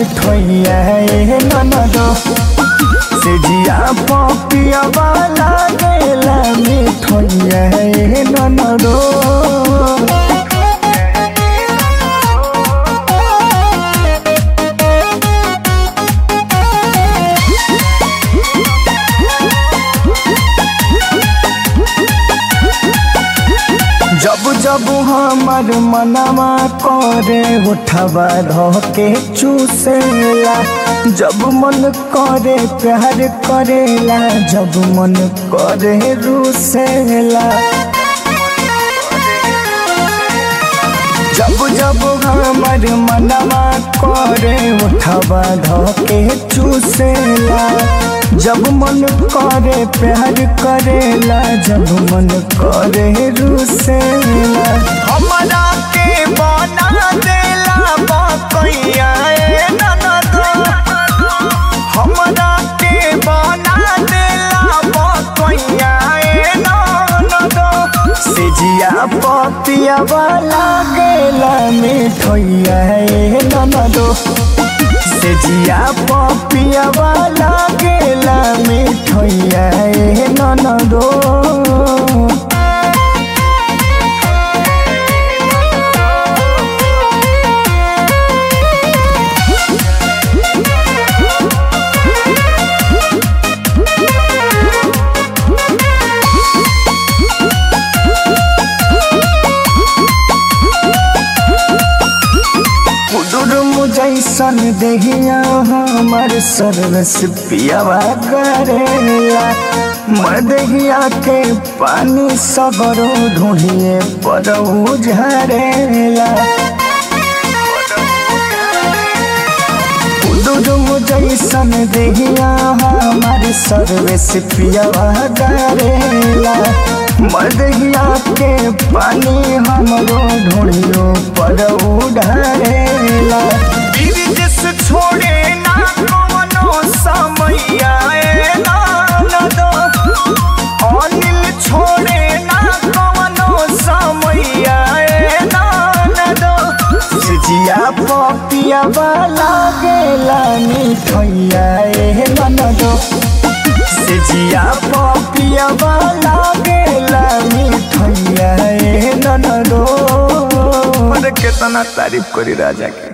मिठैया ए ननदो से जिया पपिया वाला गेला मिठैया ए ननदो जब जब हमर मनवा करे उठवा धके चूसेला जब मन करे प्यार करेला जब मन करे रूसेला जब जब हमर मनवा करे उठवा धके चूसेला जब मन करे प्यार करेला जब मन करे रूसेला हमरा के बना देला बकैया ए ननदो हमरा के बना देला बकैया ए ननदो से जिया पपिया वाला गेला मिठैया ए ननदो से जिया पपिया वाला गेला मिठैया ए ननदो कुडुरुम जैसन देहिया हमर सर्वस पियावा करेला मदहिया के पानी सगरो ढूंढिए पर झरेला कुडुरुम जैसन देहिया हमर सर्वस पियावा करेला मदहिया के पानी हमरो ढूंढियो पर उड़ेला विदेश छोड़े ना कवनो समैया ए नानदो अनिल छोड़े ना कवनो समैया ए नानदो सिजिया पपिया वाला गेला मिठैया ए ननदो सिजिया पपिया वाला गेला मिठैया ए ननदो अरे कितना तारीफ करी राजा के